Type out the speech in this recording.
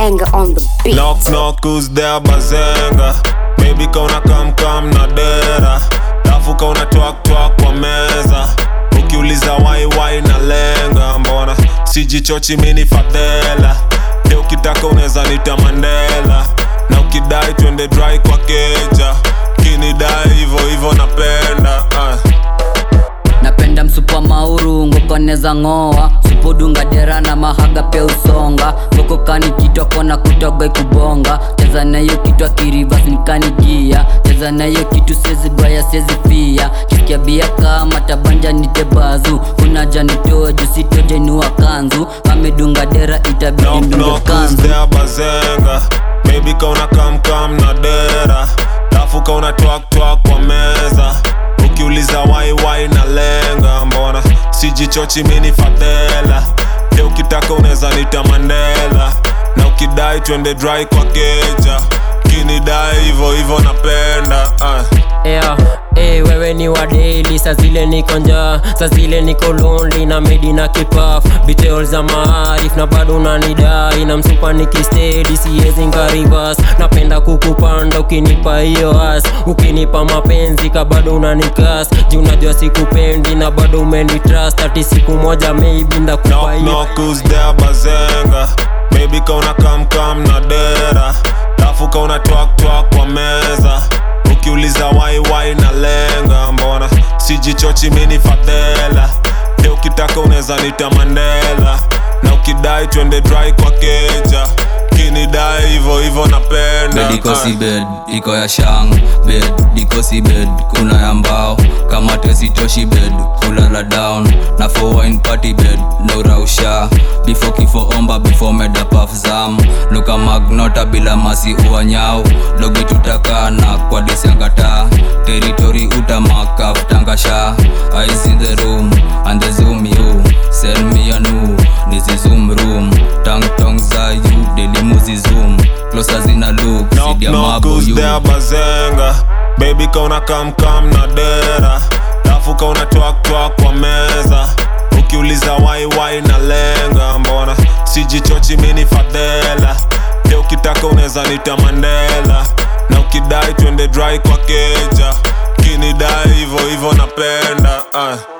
banger on the beat. Knock knock who's there bazenga Baby kauna kam kam na dera Lafu kauna twak twak kwa meza Ukiuliza wai wai na lenga Mbona sijichochi mini fadhela Leo ukitaka unaweza nita Mandela Na ukidai twende dry kwa keja Kinidai hivo hivo napenda ah. napenda msupa mauru ngokoneza ng'oa supudunga dera na mahaga pia usonga ngokokani kitwa kona kutoga kubonga cheza nayo kitwa kirivas nikanigia cheza nayo kitu sezi baya sezi fia kisikia bia kama tabanja nitebazu unaja nitoe jusitojenua kanzu kamedunga dera itabidi Knock ndunge knock who's kanzu there bazenga Baby kauna kam kam na dera Lafu kauna twak twak kwa meza Ukiuliza wai wai na lenga Mbona sijichochi mini fadhela Leo ukitaka unaweza nita Mandela Na ukidai twende dry kwa keja Kinidai hivo hivo napenda ah. yeah. Hey, wewe ni wa daily saa zile niko njaa saa zile niko lonely na medi na kipaf betrayal za maarif na bado unanidai na msupa nikistedi siwezi nkarivas napenda kukupanda ukinipa hiyo as ukinipa mapenzi ka bado unanikas juu unajua sikupendi na bado umenitrust ati siku moja maybe ndakupa Knock hiyo knock who's there bazenga Baby kauna kam kam na dera Lafu kauna twak twak kwa meza Ukiuliza wai wai na lenga Mbona sijichochi mini fadhela Leo ukitaka unaweza nita Mandela Na ukidai twende dry kwa keja Kinidai hivo hivo napenda bed iko ah. si bed iko ya shang bed iko si bed kuna ya mbao kama tesitoshi bed kulala down na for wine party bed no rausha before kifo omba before meda paf zam luka magnota bila masi uanyao dogi tutakana kwa disiangata territory utamakaf tangasha eyes in the room and the zoom you send me a new this is zoom room tang tong za you delimuzi zoom closer zina look Knock sidia knock mabu who's you there bazenga Baby kauna kam kam na dera Lafu kauna twak twak kwa meza Ukiuliza wai wai na lenga Mbona sijichochi mini fadhela Leo ukitaka unaweza nita Mandela Na ukidai twende dry kwa keja Kinidai hivo hivo napenda ah.